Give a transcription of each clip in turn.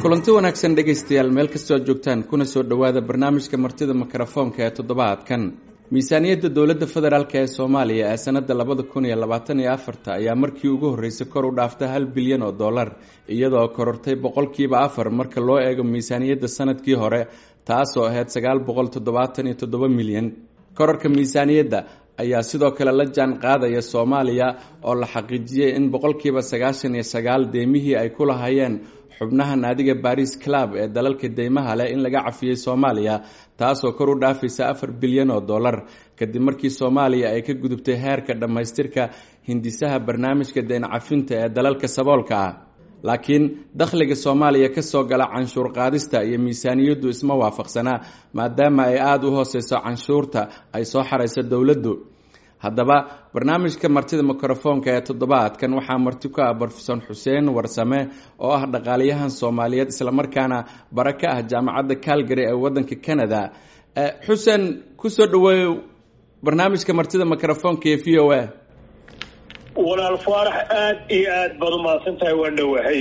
kulanti wanaagsan dhegaystayaal meel kastoo aad joogtaan kuna soo dhowaada barnaamijka martida mikrofoonka ee toddobaadkan miisaaniyadda dowladda federaalk ee soomaaliya ee sanadda labada kun iyo labaatan iyo afarta ayaa markii ugu horreysay kor u dhaaftay hal bilyan oo dollar iyadoo korortay boqolkiiba afar marka loo eego miisaaniyadda sanadkii hore taasoo ahayd sagaal boqol toddobaatan iyo toddoba milyan kororka miisaaniyadda ayaa sidoo kale la jaan qaadaya soomaaliya oo la xaqiijiyey in boqolkiiba sagaashan iyo sagaal deemihii ay ku lahayeen xubnaha naadiga baris club ee dalalka deymaha leh in laga cafiyey soomaaliya taasoo kor u dhaafaysa afar bilyan oo dollar kadib markii soomaaliya ay ka gudubtay heerka dhammaystirka hindisaha barnaamijka deyn cafinta ee dalalka saboolka ah laakiin dakhliga soomaaliya kasoo gala canshuur qaadista iyo miisaaniyaddu isma waafaqsanaa maadaama ay aada u hooseyso canshuurta ay soo xarayso dowladdu haddaba barnaamijka martida mikrofoonka ee toddobaadkan waxaa marti ku ah brofesor xuseen warsame oo ah dhaqaaliyahan soomaaliyeed islamarkaana bara ka ah jaamacadda calgary ee wadanka canada xuseen kusoo dhaweey barnaamijka martida mikrofoonka ee v o a walaal faarax aada iyo aada baad umahadsan tahay waan dhowahay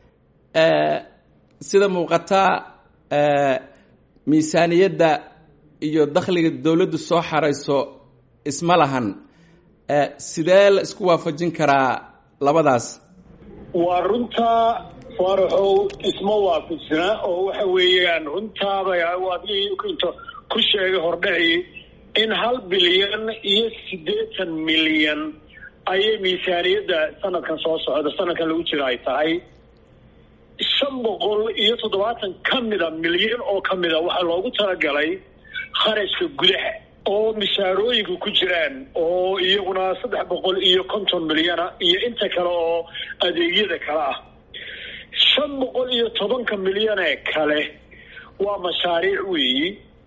sida muuqataa miisaaniyadda iyo dakhliga dowladdu soo xarayso isma lahan sidee la isku waafajin karaa labadaas waa runtaa faaraxow isma waafajsana oo waxa weeyaan runtaaba adinta ku sheegay hordhaci in hal bilyan iyo siddeetan milyan ayay miisaaniyadda sanadkan soo socda sanadkan lagu jiro ay tahay shan boqol iyo toddobaatan ka mida milyan oo ka mida waxaa loogu talagalay kharashka gudaha oo mishaarooyinka ku jiraan oo iyaguna saddex boqol iyo konton milyana iyo inta kale oo adeegyada kale ah shan boqol iyo tobanka milyan ee kale waa mashaariic weeyi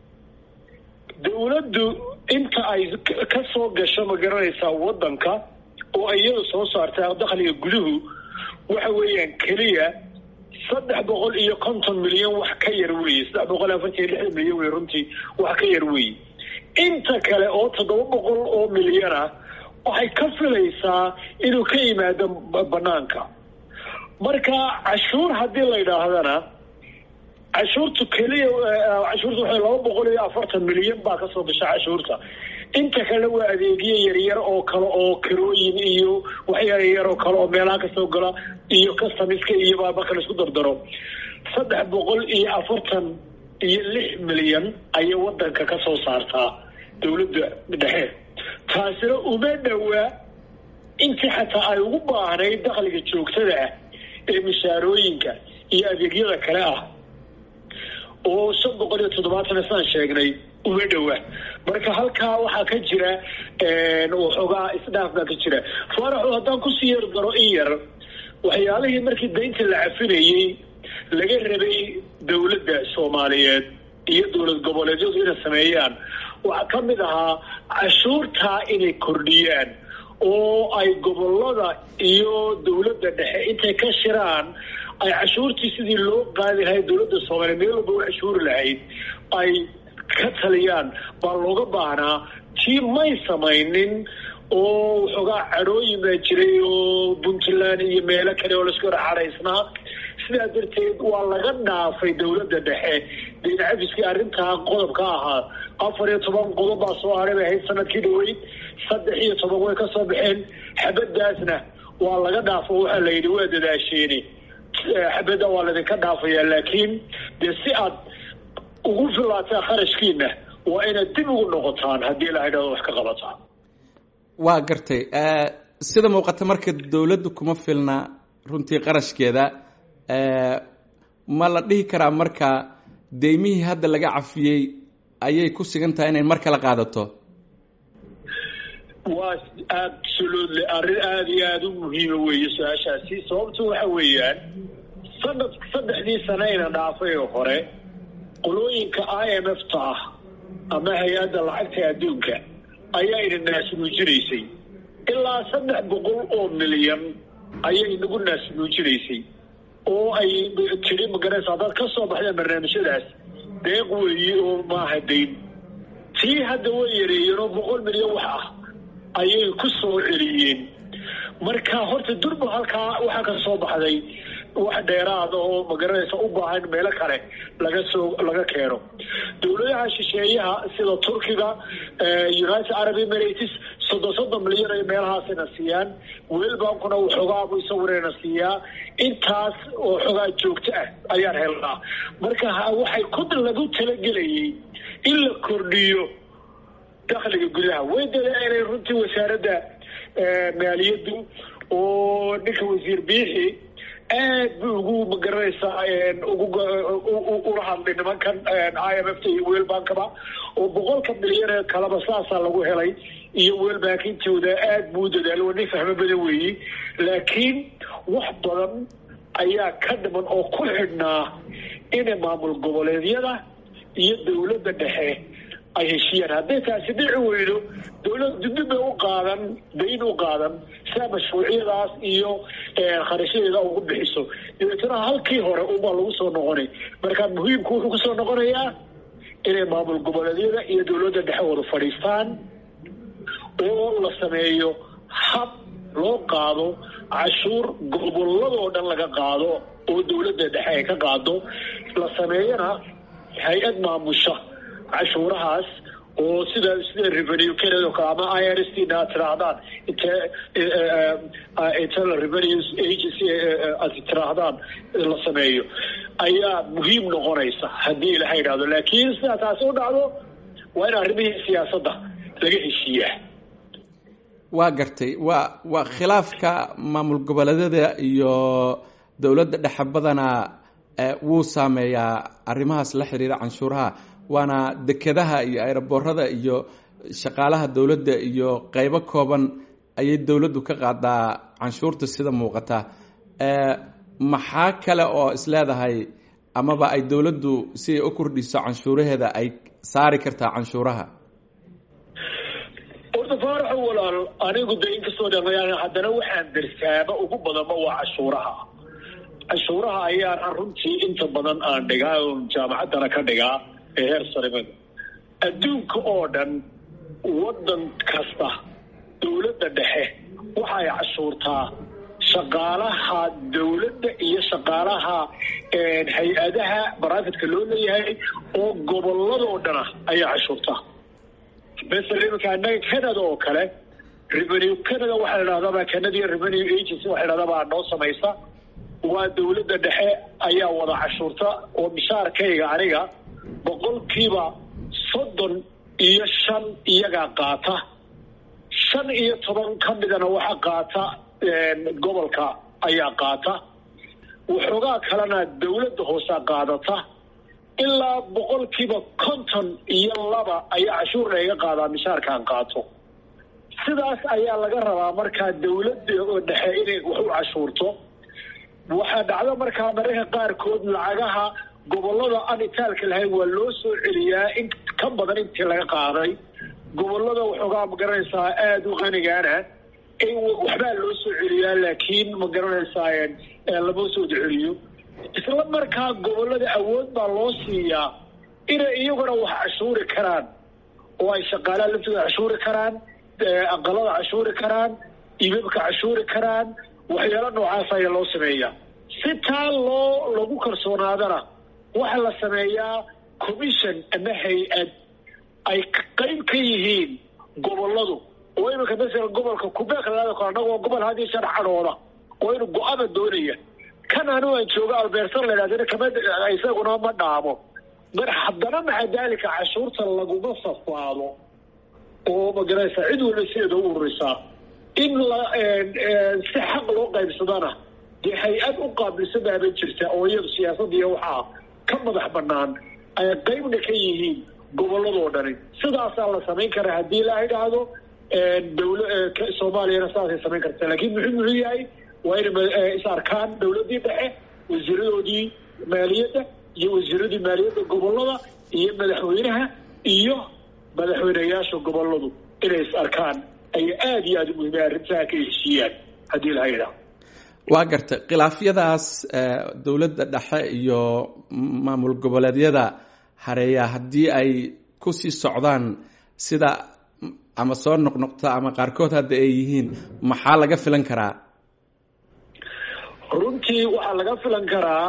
dowladdu inta ay ka soo gasho ma garanaysaa waddanka oo iyada soo saarta dakhliga guduhu waxa weeyaan keliya saddex boqol iyo konton milyan wax ka yar weeye saddex boqol iyo afartan iyo lixdan milyan wey runtii wax ka yar weeye inta kale oo toddoba boqol oo milyan ah waxay ka filaysaa inuu ka yimaado banaanka marka cashuur haddii la yidhaahdana cashuurtu keliya cashuurta waxay laba boqol iyo afartan milyan baa kasoo gasha cashuurta inta kale waa adeegyo yaryar oo kale oo karooyin iyo waxyaala yar oo kale oo meelaha kasoo gala iyo customiska iyo marka la isku dardaro saddex boqol iyo afartan iyo lix milyan ayay wadanka ka soo saartaa dowladda dhexe taasina uma dhowaa intii xataa ay ugu baahnayd dakhliga joogtada ah ee mishaarooyinka iyo adeegyada kale ah oo shan boqol iyo toddobaatan saan sheegnay uma dhowa marka halkaa waxaa ka jira waxoogaa isdhaaf baa ka jira faaraxo haddaan kusii yar daro in yar waxyaalihii markii daynta la cafinayey laga rabay dowladda soomaaliyeed iyo dowlad goboleedyadu inay sameeyaan waxaa ka mid ahaa cashuurtaa inay kordhiyaan oo ay gobolada iyo dowladda dhexe intay ka shiraan ay cashuurtii sidii loo qaadi lahayd dowladda soomaaliya meel walba u cashuuri lahayd ay ka taliyaan baa looga baahnaa tii may samaynin oo waxoogaa cadhooyin baa jiray oo puntland iyo meelo kale oo laisku raxaraysnaa sidaa darteed waa laga dhaafay dowladda dhexe dayn cafiskii arrintaa qodobka ahaa afar iyo toban qodob baa soo haray bay ahayd sanadkii dhaweyd saddex iyo toban way ka soo baxeen xabadaasna waa laga dhaafo waxaa la yidhi waa dadaasheeni xabadda waa laydinka dhaafayaa laakiin dee si aad ugu filaataa kharashkiina waa inaad dib ugu noqotaan haddii la idhahdo wax ka qabataan waa gartay sida muuqata marka dowladdu kuma filna runtii qarashkeeda ma la dhihi karaa marka deymihii hadda laga cafiyey ayay ku sigan tahay inay mar kala qaadato waa absolutely arrin aada iyo aada u muhiima weeye su-aashaasi sababtu waxa weeyaan sanad saddexdii saneyna dhaafay oo hore qolooyinka i m f ta ah ama hay-adda lacagta adduunka ayaa ina naasnuujinaysay ilaa saddex boqol oo milyan ayay inagu naasnuujinaysay oo ay tiri magaraysa haddaad ka soo baxdeen barnaamijyadaas deeq weeye oo maaha dayn tii hadda way yareeyeen oo boqol milyan wax ah ayay ku soo celiyeen marka horta durba halkaa waxaa ka soo baxday wax dheeraada oo magaranaysa u baahan meelo kale laga soo laga keeno dowladaha shisheeyaha sida turkiga united arab emirates soddon soddon milyan ay meelahaasina siiyaan welbankuna waxoogaabu isaguna siiyaa intaas oo xoogaa joogto ah ayaan helnaa marka waxay ku lagu talagelayay in la kordhiyo dakhliga gudaha way dadaainay runtii wasaaradda maaliyaddu oo ninka wasiir biixi aad bu ugu magaranaysaa ula hadlay nimankan i m f t iyo welbankaba oo boqolka milyan ee kaleba saasaa lagu helay iyo welbankintooda aad buu dadaalo nin fahmo badan weeyi laakiin wax badan ayaa ka dhiman oo ku xidhnaa inay maamul goboleedyada iyo dowladda dhexe ay heshiyaan hadday taasi dhici weydo dowlad dudib bay u qaadan dayn u qaadan siaa mashruucyadaas iyo kharashadeeda ugu bixiso dabeetana halkii hore unbaa lagu soo noqonay marka muhiimku wuxuu kusoo noqonayaa inay maamul goboleedyada iyo dowladda dhexe wada fadhiistaan oo la sameeyo hab loo qaado cashuur goboladoo dhan laga qaado oo dowladda dhexe ay ka qaado la sameeyana hay-ad maamusha cashuurahaas oo sida sida revenue canada oo kale ama i r s t na tiraahdaan inte internal revenue agency ad tiraahdaan la sameeyo ayaa muhiim noqonaysa haddii ilaha idhahdo laakiin sidaa taasi u dhacdo waa in arrimihii siyaasadda laga heshiiyaa waa gartay waa waa khilaafka maamul goboleedyada iyo dowladda dhexe badana wuu saameeyaa arrimahaas la xiriira canshuuraha waana dekedaha iyo aeroboorada iyo shaqaalaha dowladda iyo qeybo kooban ayay dowladdu ka qaadaa canshuurta sida muuqata maxaa kale oo isleedahay amaba ay dowladdu si ay u kordhiso canshuuraheeda ay saari kartaa canshuuraha horta faaraxo walaal anigu de inkastoo dhamayaan haddana waxaan darsaaba ugu badanba waa cashuuraha cashuuraha ayaana runtii inta badan aan dhigaa oo jaamacaddana ka dhigaa ee heer sarimada adduunka oo dhan waddan kasta dowladda dhexe waxa ay cashuurtaa shaqaalaha dowladda iyo shaqaalaha hay-adaha baraafitka loo leeyahay oo goboladoo dhana ayaa cashuurtaa masala iminka annaga canada oo kale revenue canada waxaa la idhahdaaba canadian revenue agency waxa la idhahdaa noo samaysa waa dowladda dhexe ayaa wada cashuurta oo mishaarkayga aniga boqolkiiba soddon iyo shan iyagaa qaata shan iyo toban ka midana waxa qaata gobolka ayaa qaata waxoogaa kalena dowladda hoosaa qaadata ilaa boqolkiiba konton iyo laba ayaa cashuurna iga qaadaa mishaarkaan qaato sidaas ayaa laga rabaa markaa dowladda oo dhexe inay wax u cashuurto waxaa dhacdo markaa mararka qaarkood lacagaha gobolada aan itaalka lahayn waa loo soo celiyaa in ka badan intii laga qaaday gobolada waxoogaa magaranaysaa aada u qanigaana waxbaa loo soo celiyaa laakiin magaranaysaa lama soo celiyo isla markaa gobolada awood baa loo siiyaa inay iyaguna wax cashuuri karaan oo ay shaqaalaha laftooda cashuuri karaan aqalada cashuuri karaan ibabka cashuuri karaan waxyaalo noocaas ayaa loo sameeyaa si taa loo lagu kalsoonaadana waxaa la sameeyaa commission ama hay-ad ay qayb ka yihiin goboladu oo iminka masala gobolka kubeek laado kale anagoo gobol hadii shan cadhooda oo inu go-ama doonaya kan anigu aan joogo albeersan la idhahdana kama isaguna ma dhaamo mar haddana maca daalika cashuurta laguma safaado oo magaraysa cid walba sideeda u ururisaa in la si xaq loo qaybsadana dee hay-ad u qaabilsadaaba jirta oo iyadu siyaasadiiyo waxaa ka madax banaan ay qeybna ka yihiin goboladoo dhani sidaasaa la samayn karaa haddii la idhaahdo dowla soomaaliyana saasay samayn karta laakiin muxuu muxuu yahay waa inay is arkaan dowladdii dhexe wasiiradoodii maaliyadda iyo wasiiradii maaliyadda gobolada iyo madaxweynaha iyo madaxweyneyaasha goboladu inay is arkaan ayaa aada iyo aada u muhiima arrintaha ka heshiiyaan haddii la idhaahdo waa gartay khilaafyadaas dowladda dhexe iyo maamul goboleedyada hareeya haddii ay kusii socdaan sida ama soo noqnoqta ama qaarkood hadda ay yihiin maxaa laga filan karaa runtii runtii waxaa laga filan karaa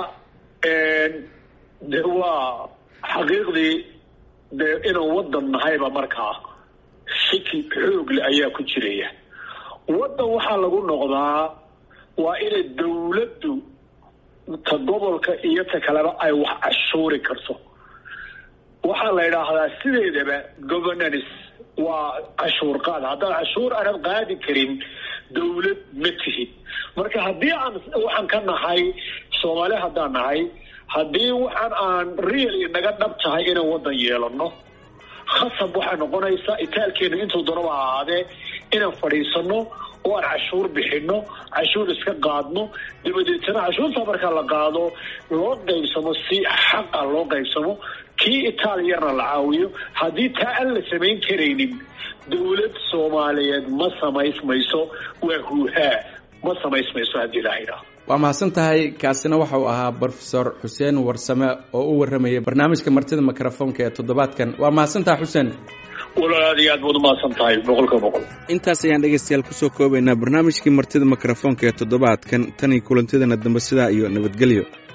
de waa xaqiiqdii de inaan waddan nahayba markaa shiki xoogle ayaa ku jiraya waddan waxaa lagu noqdaa waa inay dawladdu ta gobolka iyo ta kaleba ay wax cashuuri karto waxaa la idhaahdaa sideedaba governance waa cashuur qaad haddaad cashuur aanad qaadi karin dawlad ma tihid marka haddii aan waxaan ka nahay soomaali haddaan nahay haddii waxaan aan real inaga dhab tahay inaan waddan yeelano khasab waxay noqonaysaa itaalkeena intuu daraba ahaadee inaan fadhiisano oo aan cashuur bixino cashuur iska qaadno dabadeetana cashuurta markaa la qaado loo qaybsamo si xaq ah loo qaybsamo kii itaaliyana la caawiyo haddii taa aan la samayn karaynin dawlad soomaaliyeed ma samaysmayso waa huuhaa ma samaysmayso haddii la idhaah waa mahadsan tahay kaasina waxa uu ahaa brofesor xuseen warsame oo u warramayay barnaamijka martida mikrofoonka ee toddobaadkan waa mahadsantaha xuseen walaal aad iyo aad baad umahadsan tahay boqolka boqol intaas ayaan dhegaystayaal kusoo koobaynaa barnaamijkii martida mikrofoonka ee toddobaadkan tan iyo kulantidana dambe sidaa iyo nabadgelyo